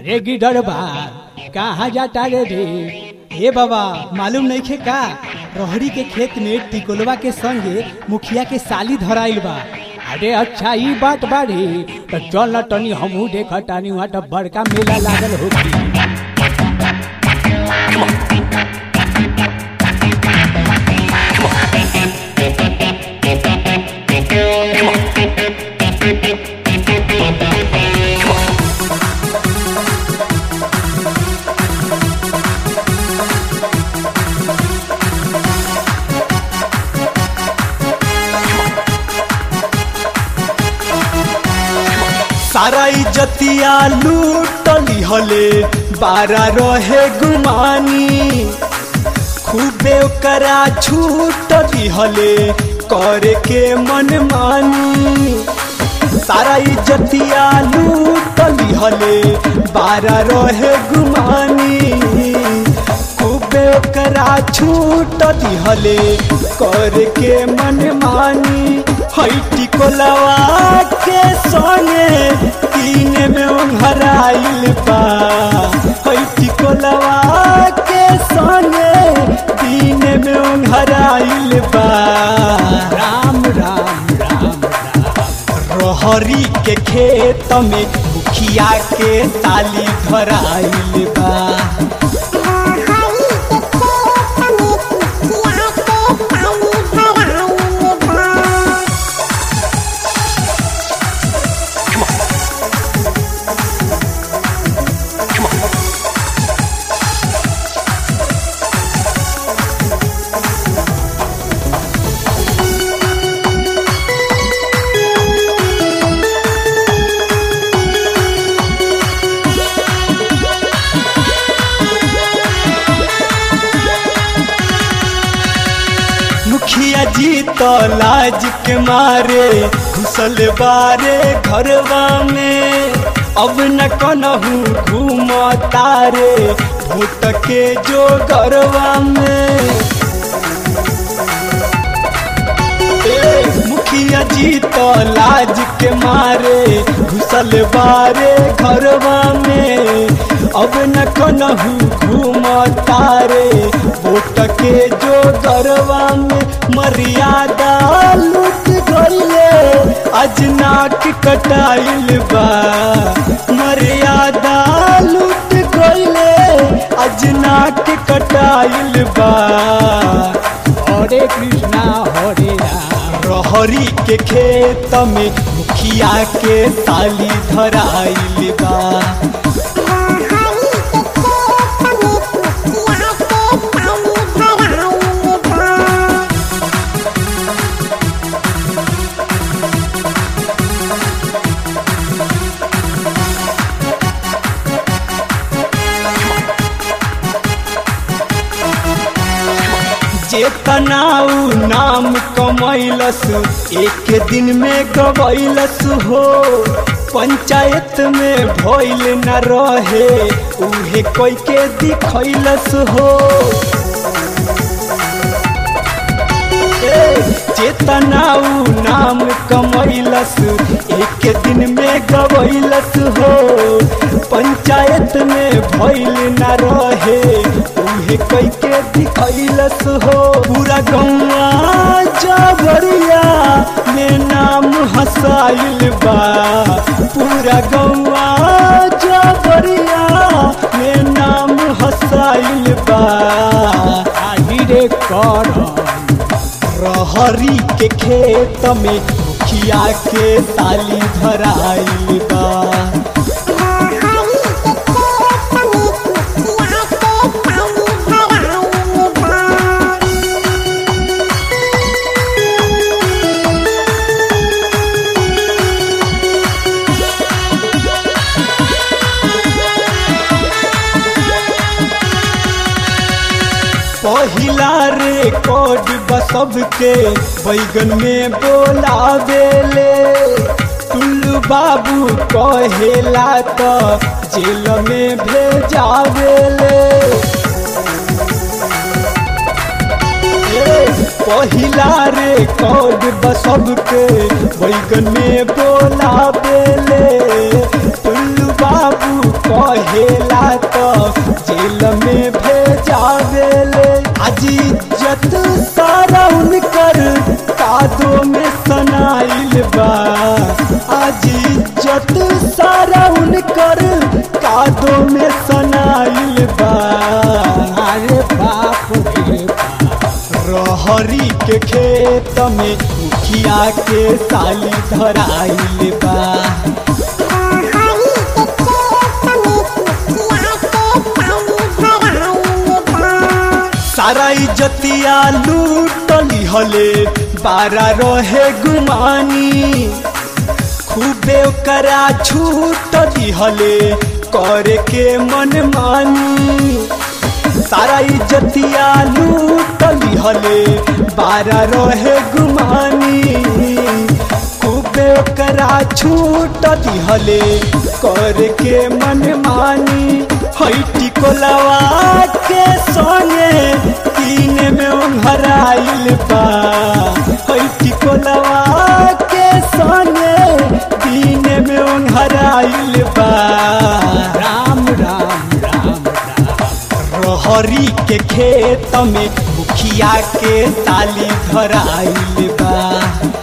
अरे गिडर बा कहाँ जाता रे रे ए बाबा मालूम नहीं खे का रहरी के खेत में टिकोलवा के संगे मुखिया के साली धराइल बा अरे अच्छा ई बात बाड़ी तो चल न तनी हमहू देख तानी वहाँ तो बड़का मेला लागल होगी सारा इज्जतिया लूटली हले बारा रहे गुमानी खूबे ओकरा छूट दिहले करे के मन मानी सारा इज्जतिया लूटली हले बारा रहे गुमानी खूबे ओकरा छूट दिहले करे के मन मानी हैटी कोलवा के संगे तीन में उंघराइल बा हैटी कोलवा के संगे तीन में उंघराइल बा राम राम राम रहरी के खेत में मुखिया के ताली धराइल बा मुखिया जी तो लाज के मारे घुसल बारे घरवा में अब न कनहू घूम तारे भूत के जो घरवा में ए, मुखिया जी तो लाज के मारे घुसल बारे घरवा में अब न कनहू घूम तारे वोट के जो घरवा में मर्यादा लूट गईले आज नाक कटाइल बा मर्यादा लूट गईले आज नाक कटाइल बा हरे कृष्णा हरे राम रहरी के खेत में मुखिया के ताली धराइल बा चेतनाऊ नाम कमैलस एक दिन में गवैलस हो पंचायत में भइल न रहे उहे कोई के दिखैलस हो ए, चेतनाऊ नाम कमैलस एक दिन में गवैलस हो पंचायत में भइल न रहे उहे कोई के दिखैलस हो पूरा गौवा जबरिया में नाम हसाइल बा पूरा गौवा जबरिया में नाम हसाइल बा आही रे कर रहरी के खेत में मुखिया के ताली धराइल बा पहिला रिकॉर्ड बसब के बैगन में बोलावेले टुल्लू बाबू कहेला तो जेल में भेजावेले ए, पहिला रिकॉर्ड बसब के बैगन में बोलावेले टुल्लू बाबू कहे कहेला तो जेल में भेजावेले आज इज्जत सारा उनकर कादो में सनाइल बा आज इज्जत सारा उनकर कादो में सनाइल बा अरे बाप रे बाप रहरी के खेत में मुखिया के साली धराइल बा सारा इज्जतिया लूटली हले बारा रहे गुमानी खूबे ओकरा छूट दिहले करे के मन मानी सारा इज्जतिया लूट लिहले बारा रहे गुमानी खूबे ओकरा छूट दिहले करे के मन मानी हैटी कोलवा के संगे तीन में ओंघराइल बा हैटी कोलवा के संगे तीन में ओंघराइल बा राम राम राम राम रहरी के खेत में मुखिया के साली धराइल बा